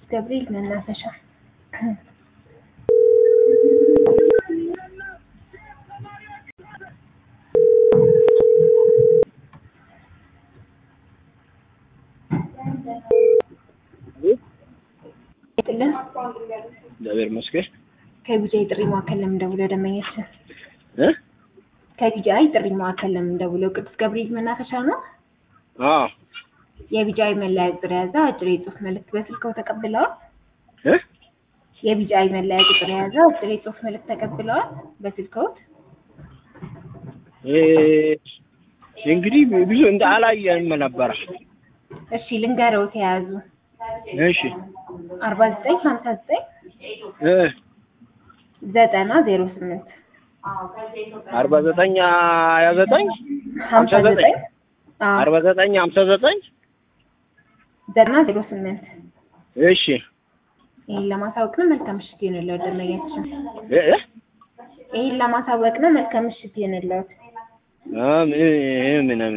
ገብርኤል መናፈሻ ጥልን እግዚአብሔር ይመስገን ከቢጃይ ጥሪ ማዕከል ለምን ደውለው ደንበኛችን እ ከቢጃይ ጥሪ ማዕከል ለምን ደውለው ቅዱስ ገብርኤል መናፈሻ ነው። አዎ የቢጃይ መለያ ቁጥር የያዘ አጭር የጽሁፍ መልእክት በስልክዎ ተቀብለዋል? እ የቢጃይ መለያ ቁጥር የያዘ አጭር የጽሁፍ መልእክት ተቀብለዋል በስልክዎት? እ እንግዲህ ብዙ እንደ አላየንም ነበረ። እሺ ልንገረውት የያዙ እሺ አርባ ዘጠኝ ሀምሳ ዘጠኝ እ ዘጠና ዜሮ ስምንት አርባ ዘጠኝ ሀያ ዘጠኝ ሀምሳ ዘጠኝ አርባ ዘጠኝ ሀምሳ ዘጠኝ ዘጠና ዜሮ ስምንት እሺ ይህን ለማሳወቅ ነው። መልካም ምሽት ይሁንልዎት ደንበኛችን። እ እ ይህን ለማሳወቅ ነው። መልካም ምሽት ይሁንልዎት። አ ምን ምን